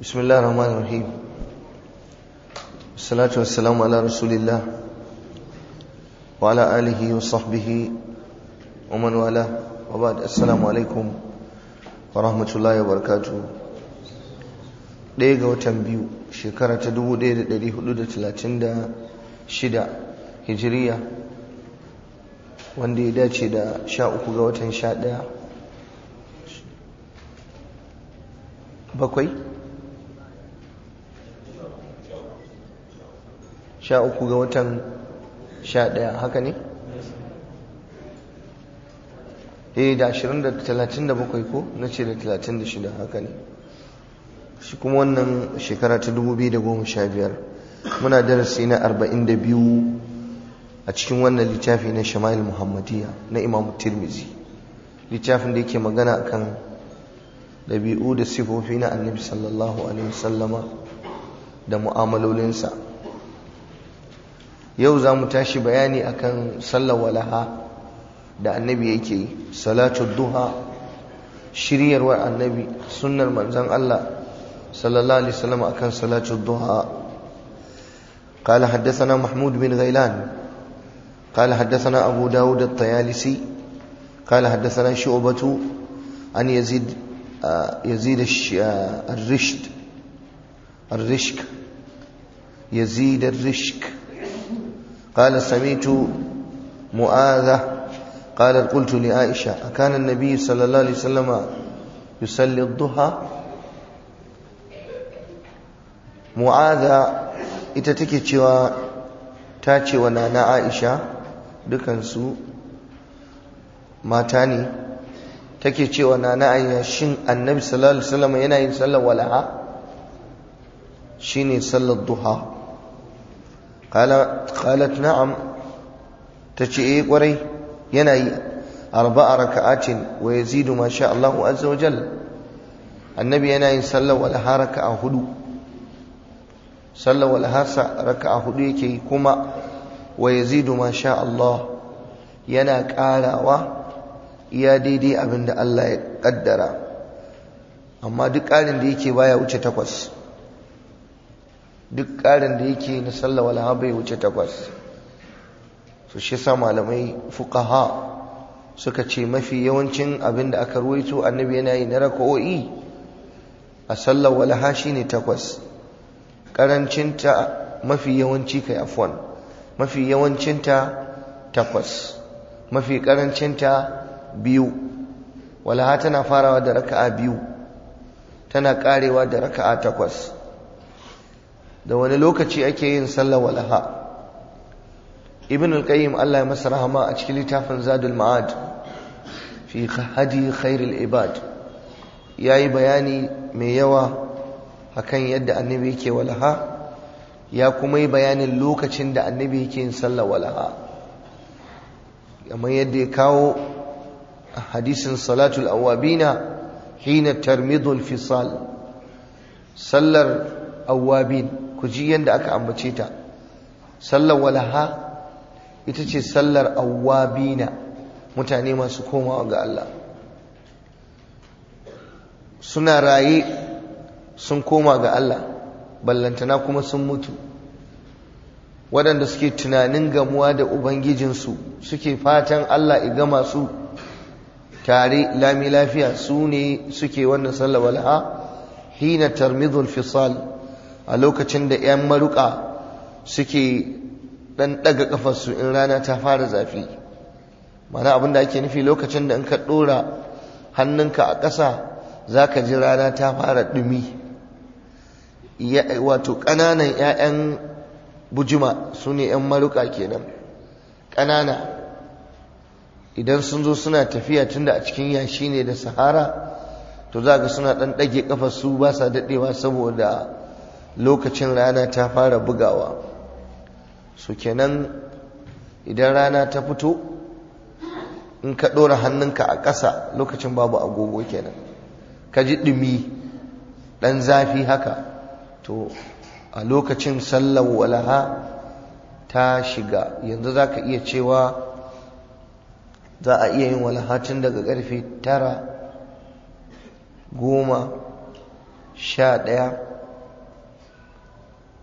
بسم الله الرحمن الرحيم الصلاة والسلام على رسول الله وعلى آله وصحبه ومن والاه وبعد السلام عليكم ورحمة الله وبركاته ɗaya ga watan biyu shekara ta 1436 hijiriya wanda ya dace da 13 ga watan 11 bakwai sha uku ga watan sha ɗaya haka ne? eh da ashirin da talatin da bakwai ko na ce da talatin da shida haka ne shi kuma wannan shekara ta dubu biyu da goma sha biyar muna darasi na arba'in da biyu a cikin wannan littafi na shama'il muhammadiyya na imam tirmizi littafin da yake magana akan ɗabi'u da sifofi na annabi sallallahu alaihi wasallama da mu'amalolinsa yau za mu tashi bayani akan sallar walaha da annabi yake yi salatu duha shiryarwar annabi sunnar manzon Allah sallallahu alaihi wasallam akan salatu duha قال حدثنا محمود بن غيلان قال حدثنا أبو داود الطيالسي قال حدثنا شعبة عن يزيد يزيد الرشد الرشك يزيد الرشك قال سميت معاذة قال قلت لعائشة أكان النبي صلى الله عليه وسلم يصلي الضحى معاذة ita take cewa ta ce wa nana Aisha dukansu mata ne take cewa nana Aisha shin annabi sallallahu alaihi wasallam yana yin sallar walaha shine sallar duha qalat na'am tace eh kwarai yana yi arba'a raka'atin wa yazidu ma sha Allahu azza wa jalla annabi yana yin sallar walaha raka'a hudu sallar walaha raka'a hudu yake yi kuma wa yazidu ma sha Allah yana karawa iya daidai abinda Allah ya kaddara amma duk ƙarin da yake baya wuce takwas duk ƙarin da yake na sallah wala bai wuce takwas so shi sa malamai fuqaha suka ce mafi yawancin abin da aka ruwaito annabi yana yi na raka'o'i a sallar walaha shine takwas karancinta mafi yawanci kai afwan mafi yawancinta takwas mafi karancinta biyu walaha tana farawa da raka'a biyu tana karewa da raka'a takwas da wani lokaci ake yin sallar walaha ibn al-qayyim Allah ya masa rahama a cikin littafin zadul ma'ad fi hadi khairul ibad yayi bayani mai yawa akan yadda annabi yake walaha ya kuma yi bayanin lokacin da annabi yake yin sallar walaha kamar yadda ya kawo hadisin salatul awabina hina tarmidul fisal sallar awabin ku ji yadda aka ambace ta sallar walaha ita ce sallar awabina mutane masu komawa ga Allah suna raye sun koma ga Allah ballantana kuma sun mutu waɗanda suke tunanin gamuwa da ubangijinsu suke fatan Allah ya gama su tare lami lafiya su ne suke wannan sallar walaha hina tarmidul fisal a lokacin da 'yan maruka suke dan daga kafarsu in rana ta fara zafi mana abin da ake nufi lokacin da in ka dora hannunka a ƙasa za ka ji rana ta fara ɗumi wato ƙananan 'ya'yan bujima su ne 'yan maruka kenan ƙanana idan sun zo suna tafiya tunda a cikin yashi ne da sahara to za ga suna ɗan ɗage kafarsu ba sa daɗewa saboda lokacin rana ta fara bugawa su kenan idan rana ta fito in ka ɗora hannunka a ƙasa lokacin babu agogo kenan ka ji ɗumi ɗan zafi haka to a lokacin sallar walaha ta shiga yanzu za ka iya cewa za a iya yin walaha tun daga ƙarfe tara goma sha ɗaya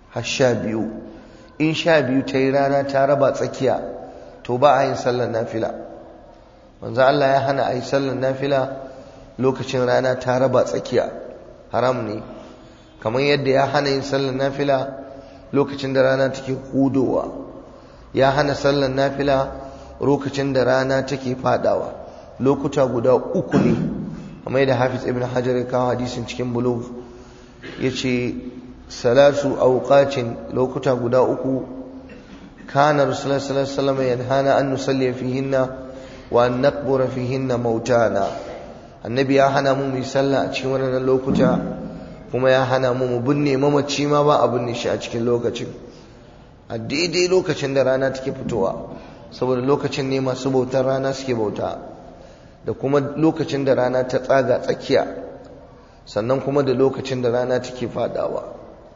har sha biyu in sha biyu ta yi rana ta raba tsakiya to ba a yin sallar nafila manzo Allah ya hana a yi sallar nafila lokacin rana ta raba tsakiya haram ne kamar yadda ya hana yin sallar nafila lokacin da rana take hudowa ya hana sallar nafila lokacin da rana take fadawa lokuta guda uku ne kamar yadda hafiz ibn hajar ya kawo hadisin cikin bulugh yace salasu awqatin lokuta guda uku kana rasulullahi sallallahu alaihi wasallam yanhana an nusalli fihinna wa an naqbura fihinna mautana annabi ya hana mu mu sallah a cikin wannan lokuta kuma ya hana mu mu binne mamaci ma ba a binne shi a cikin lokacin a daidai lokacin da rana take fitowa saboda lokacin ne masu bautar rana suke bauta da kuma lokacin da rana ta tsaga tsakiya sannan kuma da lokacin da rana take fadawa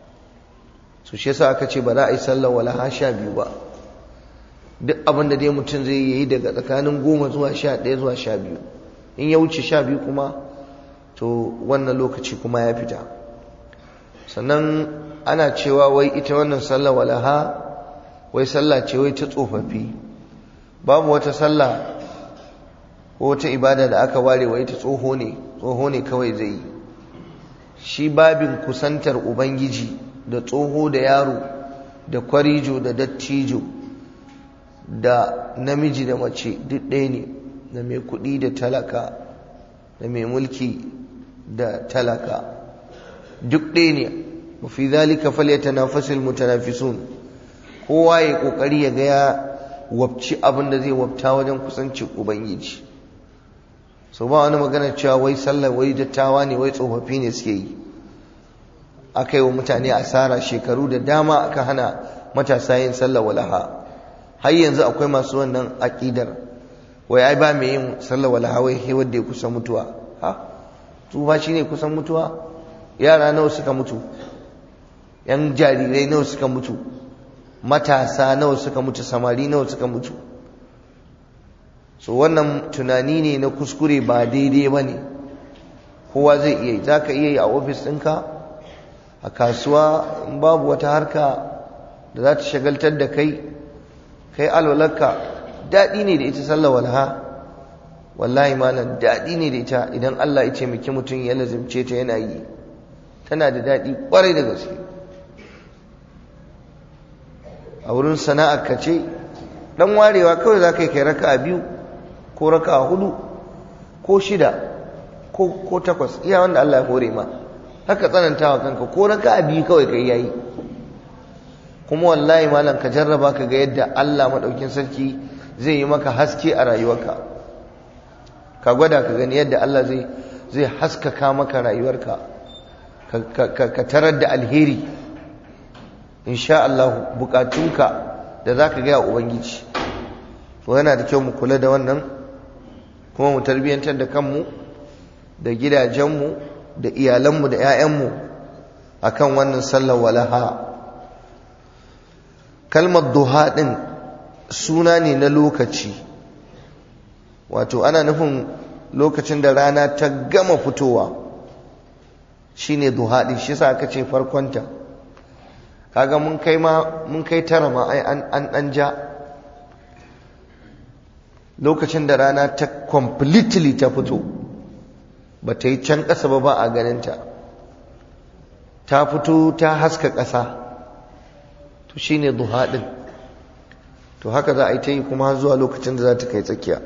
su shi yasa aka ce ba za a yi sallar wala ha sha biyu ba duk abin da dai mutum zai yi daga tsakanin goma zuwa sha ɗaya zuwa sha biyu in ya wuce sha biyu kuma to wannan lokaci kuma ya fita sannan ana cewa wai ita wannan sallar walaha wai sallah ce wai ta tsofaffi babu wata sallah ko wata ibada da aka ware wai ta tsoho ne tsoho ne kawai zai yi shi babin kusantar ubangiji da tsoho da yaro da kwarijo da dattijo da namiji da mace duk ɗaya ne da mai kuɗi da talaka da mai mulki da talaka duk ɗaya ne mafi zalika falyatanafasul mutanafisun kowa ya kokari ya ga ya wabci abin da zai wabta wajen kusancin ubangiji so ba wani magana cewa wai sallar wai dattawa ne wai tsofaffi ne suke yi aka yi wa mutane asara shekaru da dama aka hana matasa yin sallar walaha har yanzu akwai masu wannan aƙidar wai ai ba mai yin sallar walaha wai wanda ya kusa mutuwa ha tsufa shine kusan mutuwa yara nawa suka mutu yan jarirai nawa suka mutu matasa nawa suka mutu samari nawa suka mutu so wannan tunani ne na kuskure ba daidai ba ne kowa zai iya yi za ka iya yi a ofis ɗinka a kasuwa in babu wata harka da za ta shagaltar da kai kai alwalarka daɗi ne da ita sallar walha wallahi malam daɗi ne da ita idan Allah ya ce miki mutum ya lazimce ta yana yi tana da daɗi ƙwarai da gaske a wurin sana'ar ka ce ɗan warewa kawai za ka yi kai raka a biyu ko raka a hudu ko shida ko takwas iya wanda Allah ya hore ma haka tsanantawa kanka ko raka a biyu kawai kai yayi kuma wallahi malam ka jarraba ka ga yadda Allah maɗaukin sarki zai yi maka haske a rayuwarka ka gwada ka gani yadda Allah zai zai haskaka maka rayuwarka ka tarar da alheri insha Allah bukatunka da za ka gaya ubangiji to yana da kyau mu kula da wannan kuma mu tarbiyyantar da kanmu da gidajenmu da iyalanmu da 'ya'yanmu akan wannan sallar walaha kalmar duha ɗin suna ne na lokaci wato ana nufin lokacin da rana ta gama fitowa shine duha ɗin shi sa aka ce farkonta kaga mun kai ma mun kai tara ma ai an an an ja lokacin da rana ta completely ta fito ba ta yi can ƙasa ba ba a ganinta ta fito ta haska ƙasa to shine duha ɗin to haka za a yi ta yi kuma zuwa lokacin da za ta kai tsakiya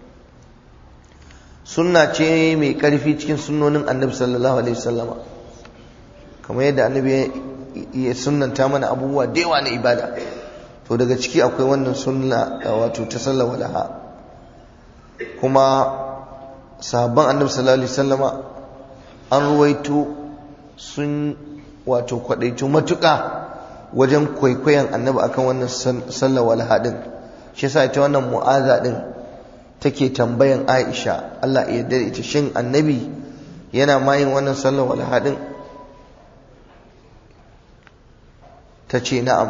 sunna ce mai ƙarfi cikin sunnonin annabi sallallahu alaihi wasallama kamar yadda annabi ya sunnanta mana abubuwa da yawa na ibada to daga ciki akwai wannan sunna wato ta sallar walaha kuma sahabban annabi sallallahu alaihi wasallama an ruwaito sun wato kwadaitu matuƙa wajen kwaikwayon annabi akan wannan sallar walaha din shi yasa ita wannan mu'aza din take tambayan Aisha Allah ya yarda ita shin annabi yana mayin wannan sallar walaha din ta ce na'am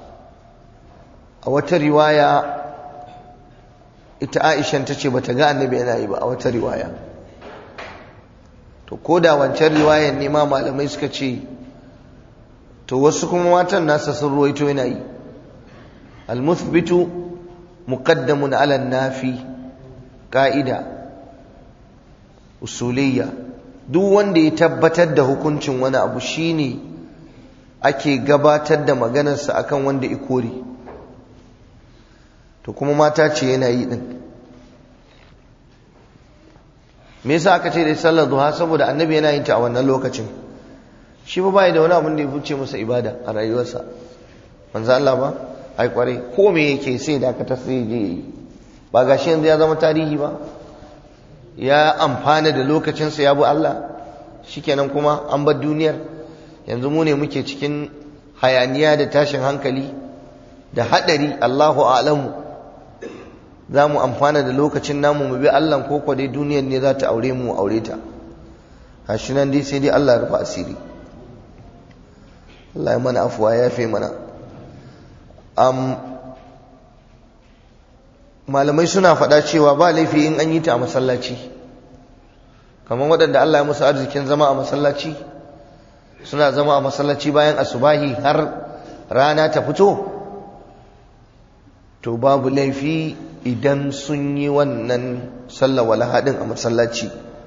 a wata riwaya ita aishan ta ce ba ta ga annabi yana yi ba a wata riwaya to ko da wancan riwayan ne ma malamai suka ce to wasu kuma matan nasa sun ruwaito yana yi almuthbitu muqaddamun ala nafi ka'ida usuliyya duk wanda ya tabbatar da hukuncin wani abu shine ake gabatar da maganarsa akan wanda ikori to kuma mata ce yana yi din me yasa aka ce da sallar duha saboda annabi yana yin ta a wannan lokacin shi ba bai da wani abin da ya fice masa ibada a rayuwarsa manzo Allah ba ai kware ko me yake sai da aka sai je yi ba gashi yanzu ya zama tarihi ba ya amfana da lokacinsa ya bi Allah shikenan kuma an bar duniyar yanzu mu ne muke cikin hayaniya da tashin hankali da hadari Allahu a'lamu za mu amfana da lokacin namu mu bi Allah ko kwa dai duniyar ne za ta aure mu aure ta gashi nan dai sai dai Allah ya rufa asiri Allah ya mana afuwa ya fi mana malamai suna faɗa cewa ba laifi in an yi ta a masallaci kamar waɗanda Allah ya musu arzikin zama a masallaci suna zama a masallaci bayan asubahi har rana ta fito to babu laifi idan sun yi wannan sallah wala haɗin a masallaci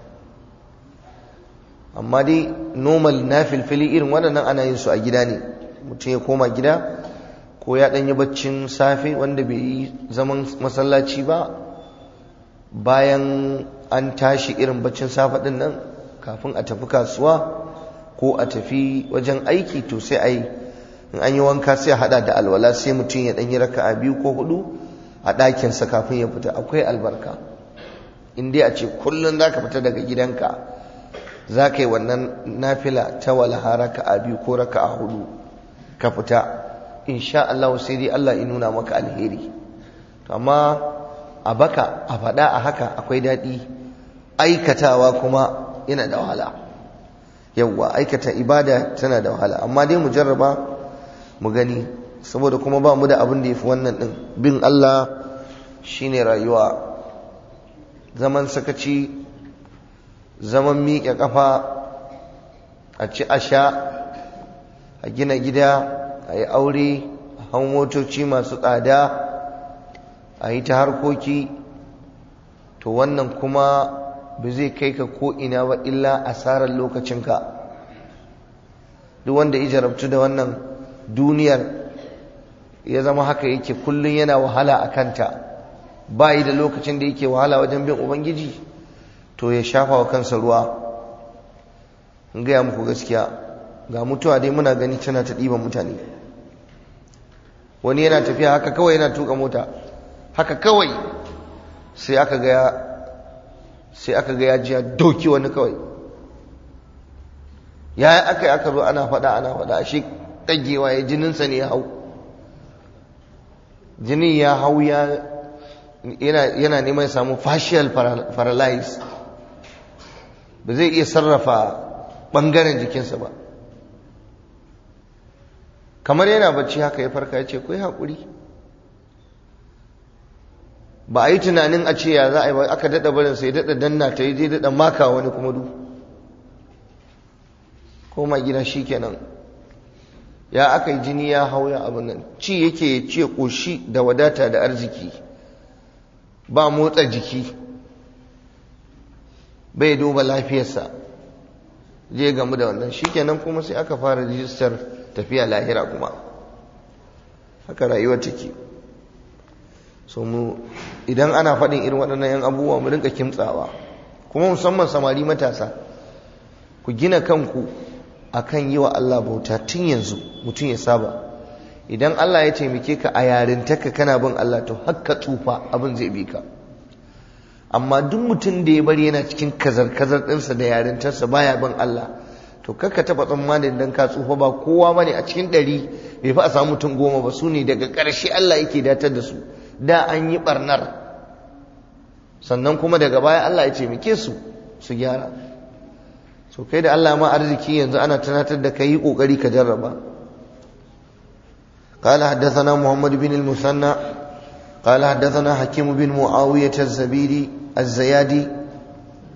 amma dai normal na filfili irin waɗannan ana yin su a gida ne mutum ya koma gida ko ya ɗan yi baccin safe wanda bai yi zaman masallaci ba bayan an tashi irin baccin safe ɗin nan kafin a tafi kasuwa ko a tafi wajen aiki to sai a yi in an yi wanka sai a haɗa da alwala sai mutum ya ɗan yi raka'a biyu ko hudu a ɗakinsa kafin ya fita akwai albarka in dai a ce kullum za ka fita daga gidanka za ka yi wannan nafila ta walaha raka'a biyu ko raka'a hudu ka fita insha Allah sai dai Allah ya nuna maka alheri amma a baka a faɗa a haka akwai daɗi aikatawa kuma yana da wahala yawwa aikata ibada tana da wahala amma dai mu jarraba mu gani saboda kuma ba mu da abin da ya fi wannan ɗin bin Allah shine rayuwa zaman sakaci zaman miƙe ƙafa a ci a sha a gina gida a yi aure a hau motoci masu tsada a yi ta harkoki to wannan kuma ba zai kai ka ko'ina ba illa asarar lokacinka duk wanda ya jarabtu da wannan duniyar ya zama haka yake kullum yana wahala a kanta ba yi da lokacin da yake wahala wajen bin ubangiji to ya shafa wa kansa ruwa in gaya muku gaskiya ga mutuwa dai muna gani tana ta ɗiban mutane wani yana tafiya haka kawai yana tuka mota haka kawai sai aka ga sai aka ga ya ji ya doki wani kawai ya aka yi aka zo ana faɗa ana faɗa shi ɗagewa ya jininsa ne ya hau jinin ya hau ya yana neman samu facial paralyze ba zai iya sarrafa ɓangaren jikinsa ba kamar yana bacci haka ya farka ya ce kai haƙuri ba a yi tunanin a ce ya za a yi ba aka daɗa barin sai daɗa danna ta yi daɗa maka wani kuma du koma gida shi kenan ya aka yi jini ya hau ya abin nan ci yake ce ƙoshi da wadata da arziki ba motsa jiki bai duba lafiyarsa je gamu da wannan shi kenan kuma sai aka fara rijistar tafiya lahira kuma haka rayuwar take so mu idan ana faɗin irin waɗannan yan abubuwa mu rinka kimtsawa kuma musamman samari matasa ku gina kanku akan yi wa Allah bauta tun yanzu mutum ya saba idan Allah ya taimake ka a yarintaka kana bin Allah to hakka tsufa abin zai bi ka amma duk mutum da ya bari yana cikin kazar-kazar ɗinsa da yarintarsa baya bin Allah to kakka taɓa tsammanin dan ka tsufa ba kowa bane a cikin ɗari bai fi a samu mutum goma ba su ne daga ƙarshe Allah yake datar da su da an yi ɓarnar sannan kuma daga baya Allah ya taimake su su gyara so kai da Allah ma arziki yanzu ana tunatar da kai yi kokari ka jarraba قال حدثنا محمد بن المثنى قال حدثنا حكيم بن معاوية الزبيدي الزيادي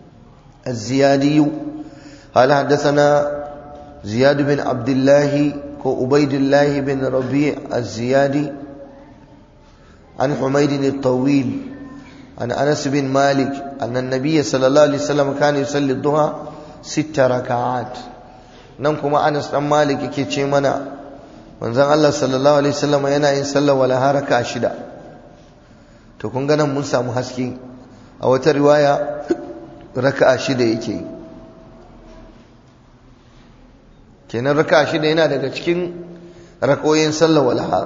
الزيادي قال حدثنا زياد بن عبد الله كو عبيد الله بن ربيع الزيادي عن حميد الطويل عن أنس بن مالك أن النبي صلى الله عليه وسلم كان يصلي الضحى ست ركعات نمكم أنس بن مالك كي منا manzon Allah sallallahu alaihi wasallam yana yin sallar walaha raka'a shida to kun ga nan mun samu haske a wata riwaya raka'a shida yake yi kenan raka'a shida yana daga cikin rakoyin sallar walaha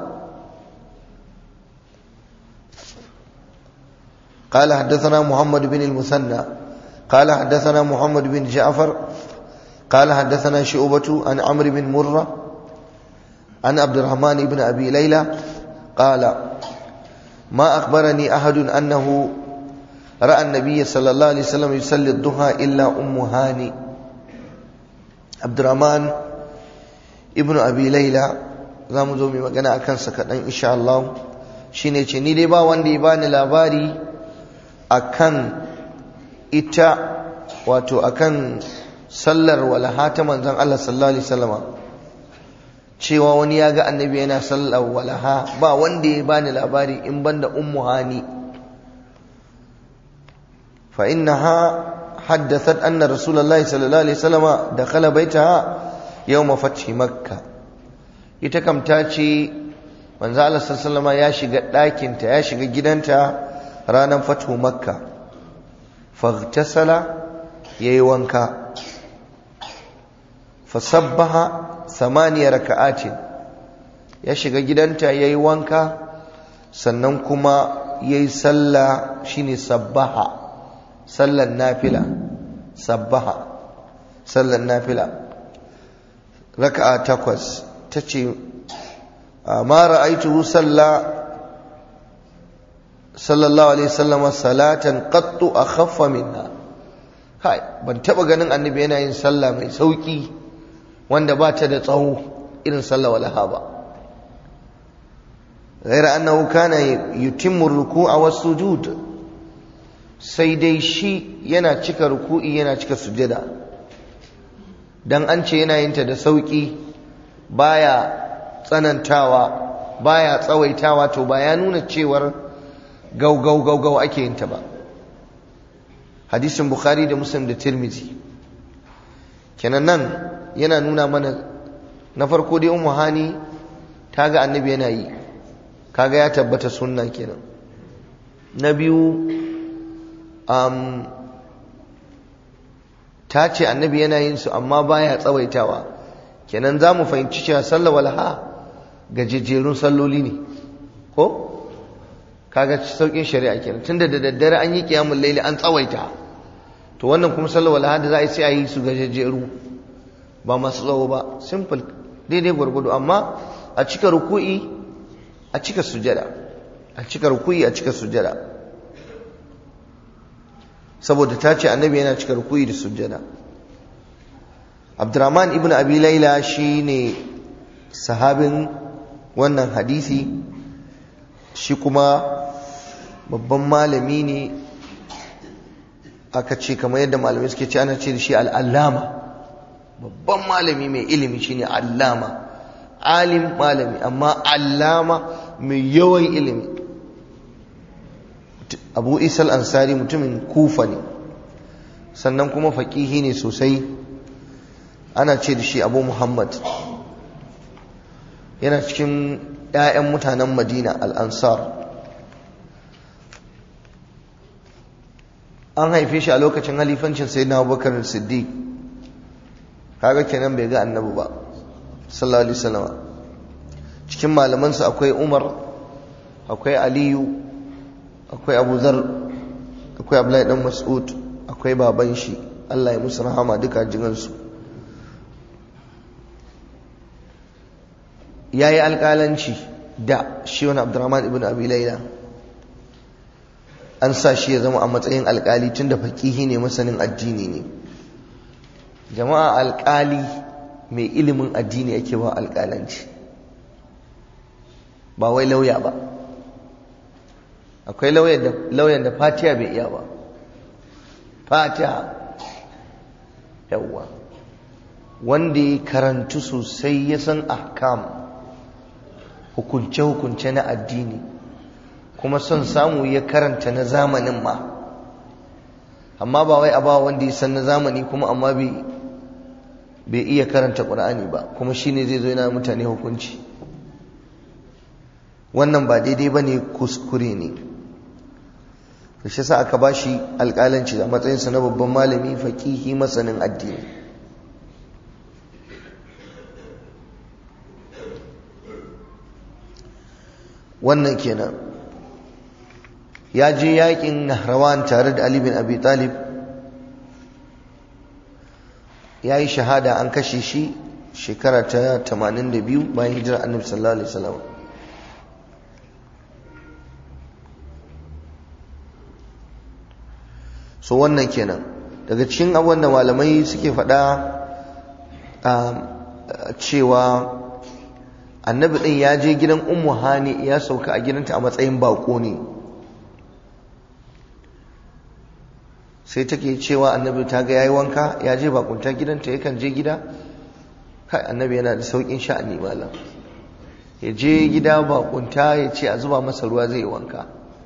قال حدثنا محمد بن المثنى قال حدثنا محمد بن جعفر قال حدثنا شعبة عن عمرو بن مرة عن عبد الرحمن بن أبي ليلى قال ما أخبرني أحد أنه رأى النبي صلى الله عليه وسلم يصلي الضحى إلا أم هاني عبد الرحمن ابن أبي ليلى zamu zo mai magana akan sa kaɗan insha Allah shine ce ni dai ba wanda ya bani labari akan ita wato akan sallar walaha ta manzon Allah sallallahu alaihi wasallam cewa wani ya ga annabi yana sallar walaha ba wanda ya bani labari in banda ummu hani fa innaha haddathat anna rasulullahi sallallahu alaihi wasallam dakhala baitaha yawm fathi makkah ita kam ta ce manzo Allah sallallahu alaihi ya shiga ɗakinta ya shiga gidanta ranar fathu makka faghtasala yayi wanka fasabbaha samaniya raka'atin ya shiga gidanta yayi wanka sannan kuma yayi sallah shine sabbaha sallan nafila sabbaha sallan nafila raka'a takwas tace ma ra'aituhu salla sallallahu alaihi wasallam salatan qattu akhaffa minha kai ban taba ganin annabi yana yin sallah mai sauki wanda ba ta da tsawo irin sallah walaha ba غير أنه كان يتم الركوع والسجود sai dai shi yana cika ruku'i yana cika sujada dan an ce yana yin ta da sauki baya tsanantawa baya tsawaitawa to ba ya nuna cewar gau gau gau gau ake yin ta ba hadisin bukhari da muslim da tirmizi kenan nan yana nuna mana na farko dai ummu hani ta ga annabi yana yi kaga ya tabbata sunna kenan na biyu um, ta ce annabi yana yin su amma baya tsawaitawa kenan za mu fahimci cewa sallar walha gajejjerun salloli ne ko kaga saukin shari'a kenan tunda da daddare an yi kiyamul laili an tsawaita to wannan kuma sallar walha da za a yi sai a yi su gajejjeru ba masu tsawo ba simple daidai gwargwado amma a cika ruku'i a cika sujada a cika ruku'i a cika sujada saboda ta ce annabi yana cika ruku'i da sujada abdurrahman ibn abi laila shine sahabin wannan hadisi shi kuma babban malami ne aka ce kamar yadda malamai suke ce ana ce da shi al'allama babban malami mai ilimi shine allama alim malami amma allama mai yawan ilimi abu isal ansari mutumin kufa ne sannan kuma faƙihi ne sosai ana ce da shi abu muhammad yana cikin 'ya'yan mutanen madina al'ansar an haife shi a lokacin halifancin sai na abubakar siddiq kaga kenan bai ga annabi ba sallallahu alaihi wasallam cikin malamansa akwai umar akwai aliyu akwai abu zar akwai abdullahi dan mas'ud akwai baban shi Allah ya musu rahama duka jinansu ya yi alƙalanci da shi wani abdurrahman ibn abi laila an sa shi ya zama a matsayin alƙali tun da faƙihi ne masanin addini ne jama'a alƙali mai ilimin addini ake ba alƙalanci ba wai lauya ba akwai lauyan da fatiya bai iya ba fatiha yawwa wanda ya karantu sosai ya san ahkam hukunce-hukunce na addini kuma son samu ya karanta na zamanin ma amma ba wai a ba wanda ya san na zamani kuma amma bai iya karanta ƙur'ani ba kuma shine zai zo yana mutane hukunci wannan ba daidai ba ne kuskure ne shi sa aka ba shi alƙalanci a matsayinsa na babban malami faƙihi masanin addini wannan kenan ya je yakin nahrawan tare da Ali bin Abi Talib ya yi shahada an kashe shi shekara ta 82 bayan hijirar annabi sallallahu alaihi wasallam so wannan kenan daga cikin abubuwan da malamai suke faɗa cewa annabi ɗin ya je gidan ummu hani ya sauka a gidanta a matsayin bako ne sai take cewa annabi ta ga yayi wanka ya je bakunta gidanta yakan je gida kai annabi yana da saukin sha'ani malam ya je gida bakunta ya ce a zuba masa ruwa zai wanka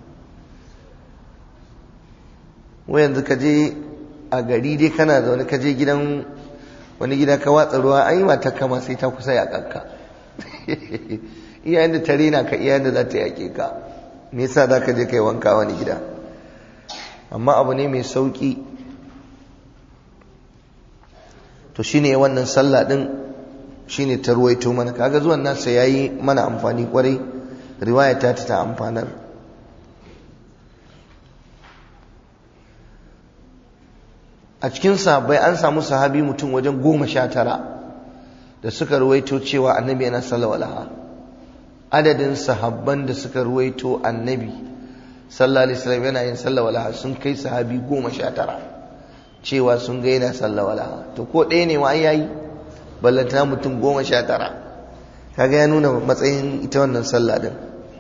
wai yanzu ka je a gari dai kana zaune ka je gidan wani gida ka watsa ruwa ai mata kama sai ta kusa ya kanka iyayen da ta rena ka iyayen da za ta yaƙe ka me yasa za ka je kai wanka wani gida amma abu ne mai sauƙi to shine wannan sallah din shine ta ruwaito mana kaga zuwan nasa yayi mana amfani kwarai riwaya ta ta amfanar a cikin sahabbai an samu sahabi mutum wajen goma sha tara da suka ruwaito cewa annabi yana sallallahu adadin sahabban da suka ruwaito annabi sallallahu alaihi wasallam yana yin sallallahu alaihi sun kai sahabi goma sha tara cewa sun ga yana sallallahu alaihi to ko ɗaya ne ma an yayi ballanta mutum goma sha tara kaga ya nuna matsayin ita wannan sallah din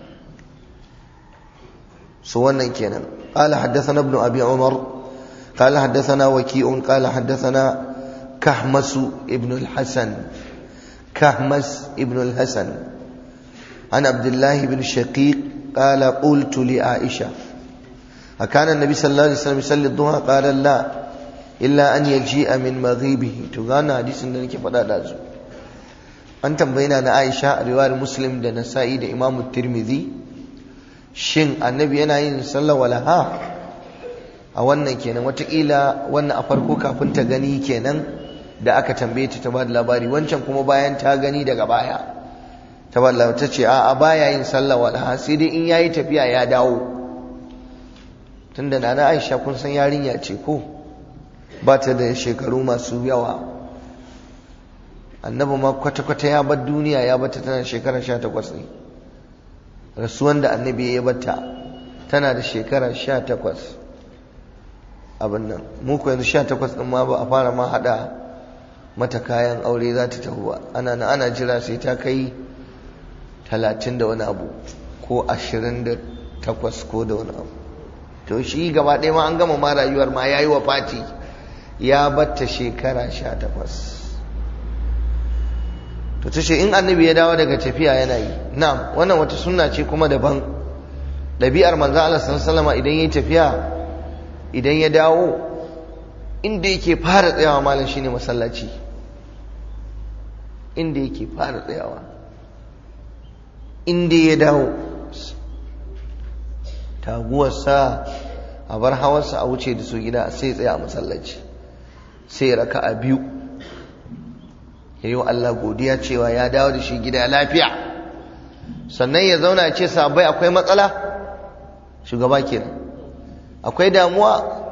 su wannan kenan قال حدثنا ابن أبي عمر قال حدثنا وكيء قال حدثنا كهمس ابن الحسن كهمس ابن الحسن عن عبد الله بن شقيق قال قلت لعائشة أكان النبي صلى الله عليه وسلم يصلي الضحى قال لا إلا أن يجيء من مغيبه تغانا حديث عندنا فدا دازو an tambayina na Aisha riwayar Muslim da Nasa'i da Imam Tirmidhi shin annabi yana yin sallar walaha a wannan kenan watakila wannan a farko kafin ta gani kenan da aka tambaye ta ta ba da labari wancan kuma bayan ta gani daga baya ta ba da ta ce a baya yin sallah walaha sai dai in yayi tafiya ya dawo tunda nana Aisha kun san yarinya ce ko ba ta da shekaru masu yawa annabi ma kwata-kwata ya bar duniya ya bata tana shekara sha takwas ne rasuwan da annabi ya bata tana da shekara sha takwas abin nan mu ko yanzu sha takwas ɗin ma ba a fara ma haɗa mata kayan aure za ta tafi ba ana na ana jira sai ta kai talatin da wani abu ko ashirin da takwas ko da wani abu to shi gaba ɗaya ma an gama ma rayuwar ma ya yi wa fati ya batta shekara sha takwas to ta ce in annabi ya dawo daga tafiya yana yi na'am wannan wata sunna ce kuma daban ɗabi'ar manzo Allah sallallahu alaihi idan yayi tafiya idan ya dawo inda yake fara tsayawa malam shine masallaci inda yake fara tsayawa inda ya dawo taguwarsa a bar hawarsa a wuce da su gida sai tsaya a masallaci sai raka a biyu ya yi wa Allah godiya cewa ya dawo da shi gida lafiya sannan ya zauna ce sabai akwai matsala shugaba kenan akwai damuwa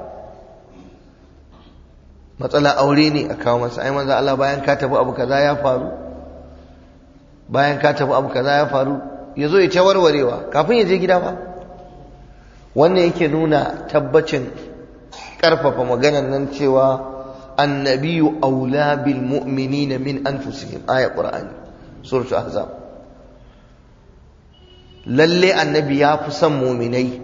matsala aure ne a kawo masa ai manzo Allah bayan ka tafi abu kaza ya faru bayan ka tafi abu kaza ya faru ya zo ya ta warwarewa kafin ya je gida ba wannan yake nuna tabbacin karfafa maganar nan cewa annabiyu aula bil mu'minina min anfusihim aya qur'ani suratul ahzab lalle annabi ya fi son mu'minai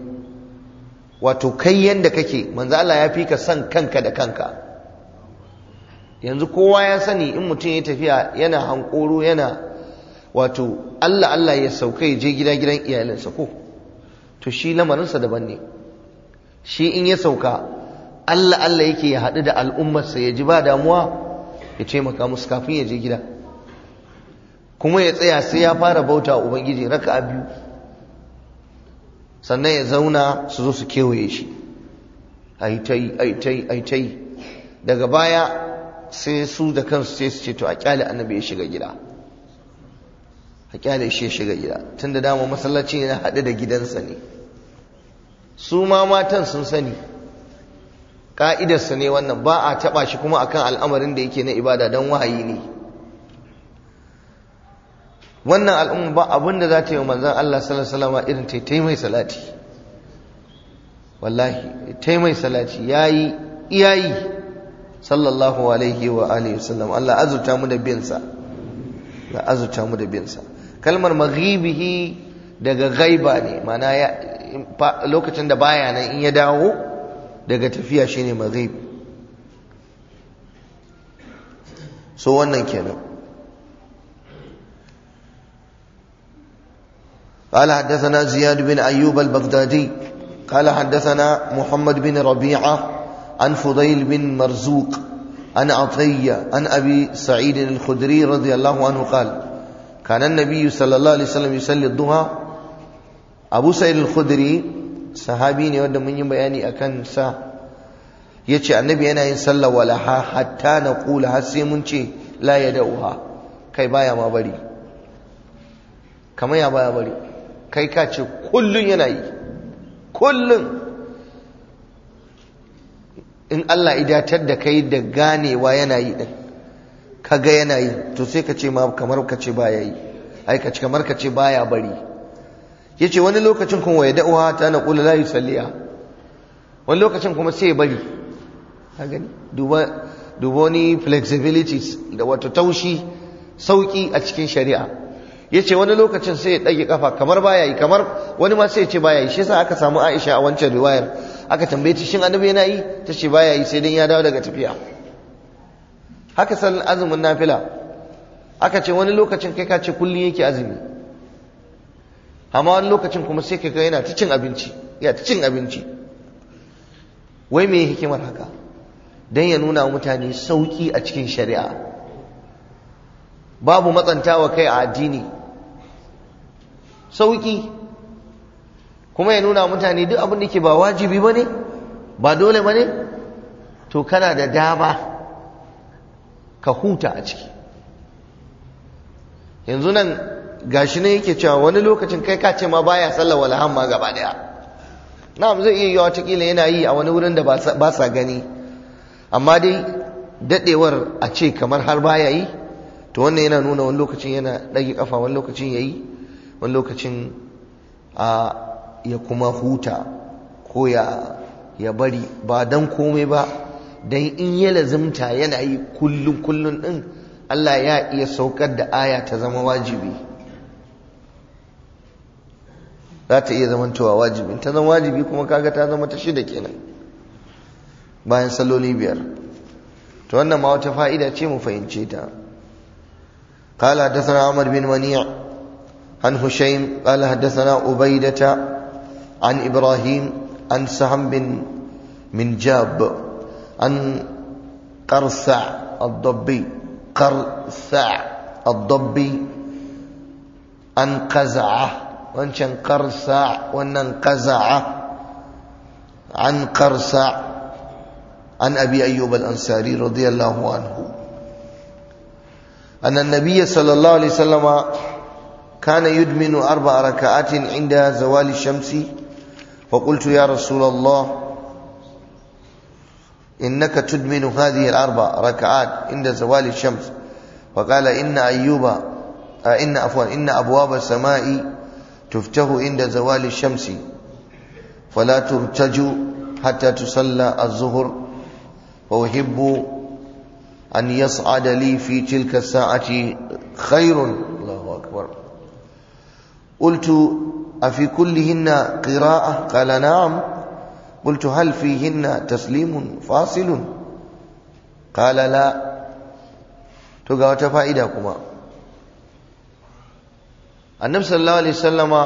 wato kai yanda kake manzo Allah ya fi ka son kanka da kanka yanzu kowa ya sani in mutum ya tafiya yana hankoro yana wato Allah Allah ya sauka ya je gida gidan iyalinsa ko to shi lamarinsa daban ne shi in ya sauka Allah Allah yake ya haɗu da al'ummarsa ya ji ba damuwa ya taimaka musu kafin ya je gida kuma ya tsaya sai ya fara bauta wa ubangiji raka a biyu sannan ya zauna su zo su kewaye shi aitai aitai aitai daga baya sai su da kansu sai su ce to a kyale annabi ya shiga gida a kyale shi ya shiga gida tun da dama masallaci ne haɗe da gidansa ne su ma matan sun sani ƙa'idarsa ne wannan ba a taɓa shi kuma akan al'amarin da yake na ibada don wahayi ne wannan al'umma ba abin da za ta yi wa manzan Allah sallallahu irin ta yi mai salati wallahi ta mai salati ya yi iyayi sallallahu alaihi wa alihi wasallam Allah azurta mu da binsa la azurta mu da binsa kalmar maghibihi daga gaiba ne mana lokacin da baya nan in ya dawo daga tafiya shine maghib so wannan kenan قال حدثنا زياد بن أيوب البغدادي قال حدثنا محمد بن ربيعة عن فضيل بن مرزوق عن عطية عن أبي سعيد الخدري رضي الله عنه قال كان النبي صلى الله عليه وسلم يصلي الضحى أبو سعيد الخدري صحابي ne wanda mun yi bayani akan sa yace annabi yana yin sallah walaha hatta na kula har sai mun ce la yadauha kai baya ma bari kamar ya baya bari kai ka ce kullun yana yi kullun in Allah idatar da kai da ganewa yana yi din kaga yana yi to sai ka ce ma kamar ka ce baya yi ai ka ce kamar ka ce baya bari yace wani lokacin kuma ya da'uwa ta na qula la yusalliya wani lokacin kuma sai ya bari ka gani duba duba wani flexibilities da wato taushi sauki a cikin shari'a yace wani lokacin sai ya dage kafa kamar baya yi kamar wani ma sai ya ce baya yi shi yasa aka samu Aisha a wancan riwayar aka tambaye ta shin annabi yana yi ta ce baya yi sai dan ya dawo daga tafiya haka sallan azumin nafila aka ce wani lokacin kai ka ce kullum yake azumi amma wani lokacin kuma sai kai yana ta cin abinci ya ta cin abinci wai me hikimar haka dan ya nuna wa mutane sauki a cikin shari'a babu matsantawa kai a addini sauki kuma ya nuna mutane duk abin da ke ba wajibi ba ne ba dole ba ne to kana da dama ka huta a ciki yanzu nan gashi ne yake cewa wani lokacin kai ka ce ma baya sallar walahan ma gaba daya na'am zai iya yi watakila yana yi a wani wurin da ba sa gani amma dai dadewar a ce kamar har baya yi to wannan yana nuna wani lokacin yana ɗage kafa wani lokacin ya yi wani lokacin a ya kuma huta ko ya ya bari ba dan komai ba dan in ya lazimta yana yi kullum kullum din Allah ya iya saukar da aya ta zama wajibi za ta iya zamantowa wajibi ta zama wajibi kuma kaga ta zama ta shida kenan bayan salloli biyar to wannan ma wata fa'ida ce mu fahimce ta قال حدثنا عمر بن منيع عن هشيم قال حدثنا عبيدة عن إبراهيم عن سهم بن من جاب عن قرثع الضبي قرثع الضبي عن قزعة وانشان قرثع وانن قزعة عن قرثع عن أبي أيوب الأنصاري رضي الله عنه أن النبي صلى الله عليه وسلم كان يدمن أربع ركعات عند زوال الشمس فقلت يا رسول الله إنك تدمن هذه الأربع ركعات عند زوال الشمس فقال إن أيوب آه إن عفوا إن أبواب السماء تفتح عند زوال الشمس فلا ترتج حتى تصلى الظهر وأحب أن يصعد لي في تلك الساعة خير الله أكبر قلت أفي كلهن قراءة قال نعم قلت هل فيهن تسليم فاصل قال لا to ga wata fa'ida kuma annabi sallallahu alaihi sallama